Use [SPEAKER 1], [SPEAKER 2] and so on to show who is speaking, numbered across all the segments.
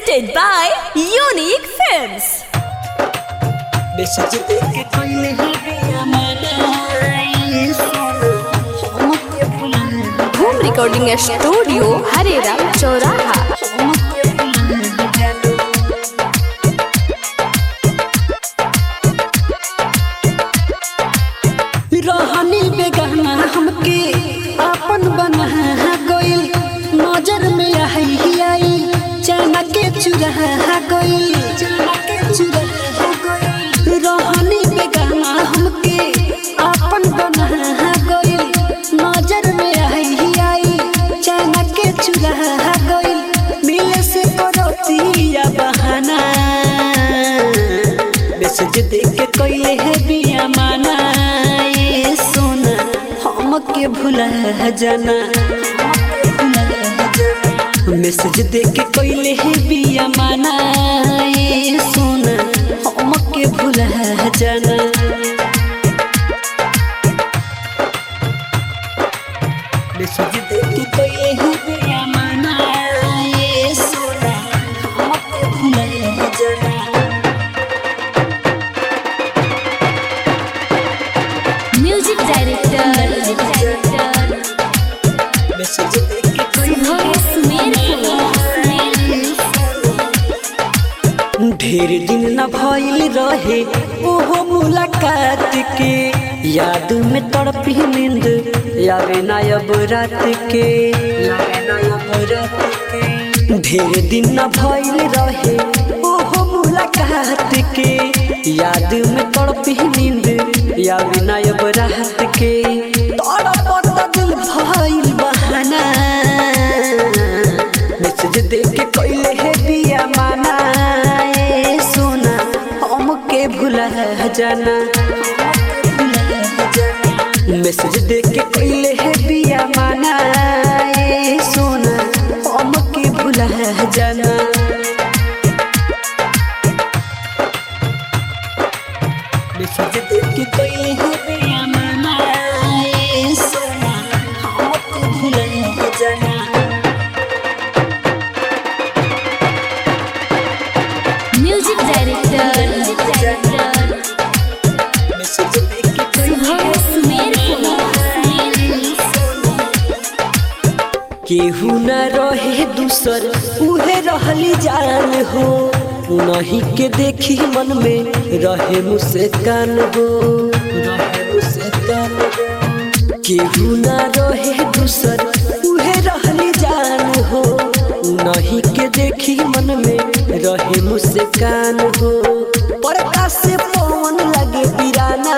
[SPEAKER 1] presented by Unique Films.
[SPEAKER 2] Message देके कोई नहीं गया मैंने सुनो हमके बुला
[SPEAKER 1] Home Recording Studio, Harera, Choraha.
[SPEAKER 2] हमके बुला जानो रहनी बेगाना हमके अपन बना गइल नजर में आई आई चना के चुरा गइल चना के चुरा गइल रहनी बेगाना हमके अपन बना गइल नजर में आई आई चना के चुरा गइल मिले से करतिया बहाना मैसेज देख के कोइले है बिया माना ये सोना हमके भुला जाना मैसेज देख के कोइले है बिया माना ये सोना हमके भुला जाना मैसेज देख के कोइले है बिया माना ये सोना हमके भुला जाना
[SPEAKER 1] Music Director.
[SPEAKER 2] मैसेज देख के कोई ढेर दिन न भइल रहे ओहो मुलाकात के याद में तड़पी नींद यावे ना अब रात के यावे ना अब रात के ढेर दिन न भइल रहे ओहो मुलाकात के याद में तड़पी नींद यावे ना अब रात के तड़पत दिल भइल बहाना मैसेज देख के कोइले है बिया माना ए सोना हमके भुला जाना मैसेज देख के कोइले है बिया माना ए सोना हमके भुला जाना मैसेज देख के कोइले है बिया माना ए सोना हमके भुला जाना
[SPEAKER 1] Music Director.
[SPEAKER 2] मैसेज देख के कोइले केहू न रहे दूसर उहे रहली जान हो नहीं के देखी मन में रहे मुस्कान हो रहे मुस्कान हो केहू न रहे दूसर उहे रहली जान हो नहीं के देखी मन में रहे मुस्कान हो परका से पवन लगे बिराना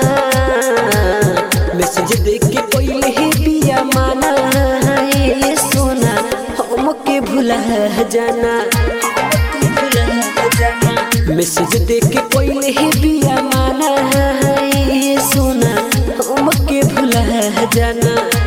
[SPEAKER 2] मैसेज देख के कोई ही बिया माना ये सोना हमके भुला जाना मैसेज देख के कोई ही बिया माना ये सोना हमके भुला जाना